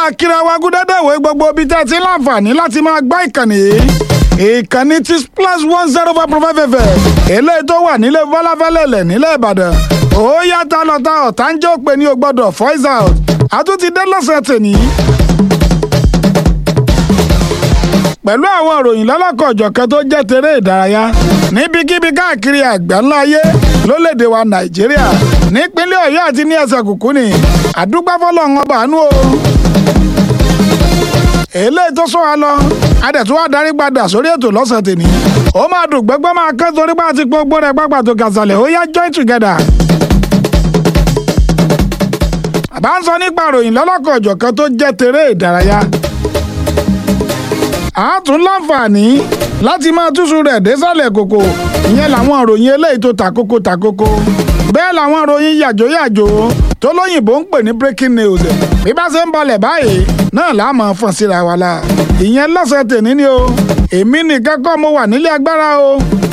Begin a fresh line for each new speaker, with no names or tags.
máa kíra wa gúdẹ́dẹ̀wé gbogbo ibi tẹ́ ẹ ti ń láǹfààní láti máa gbá ìkànnì yìí ìkànnì ti plus one zero five point five fm eléyìí tó wà nílé bọ́láfẹ́lẹ́lẹ̀ nílẹ̀ ìbàdàn ó yàtọ̀ lọ́tà ọ̀tá ń jẹ́ òpè ní o gbọ́dọ̀ voice out àtúntì dé lọ́sẹ̀ tèmi pẹ̀lú àwọn ìròyìn lọ́lọ́kọ̀ọ̀jọ̀kan tó jẹ́ tèrè ìdárayá níbikíbi káàkiri àgbáńlá ayé lólédè wa nàìjíríà nípínlẹ̀ ọ̀yọ́ àti ní ẹsẹ̀ kùkú ni àdúgbò fọlọ́run ọba àánú o. eléyìí tó sọ wa lọ adẹ̀tún wa darí padà sórí ètò lọ́sẹ̀ tèmi ó máa dùn gbẹ́gbẹ́ máa kán torí bá ti gbogbo rẹ̀ pápá tó kàṣàlẹ̀ ó yá join together. àbá ń sọ nípa ìròyìn lọ́lọ́kọ̀ọ̀jọ̀kan tó jẹ́ tèrè ìdárayá a tún láǹfààní láti máa túṣu rẹ̀ désàlẹ̀ kòkò ìyẹn làwọn ìròyìn eléyìí tó tàkókò tàkókò bẹ́ẹ̀ làwọn ìròyìn yàjóyàjó tó lóyìnbó ń pè ní breaking news bí bá ṣe ń balẹ̀ báyìí náà là á máa fọ́n síra wa la ìyẹn lọ́sẹ̀ tèmi ni o èmi nìkan kọ́ mo wà nílé agbára o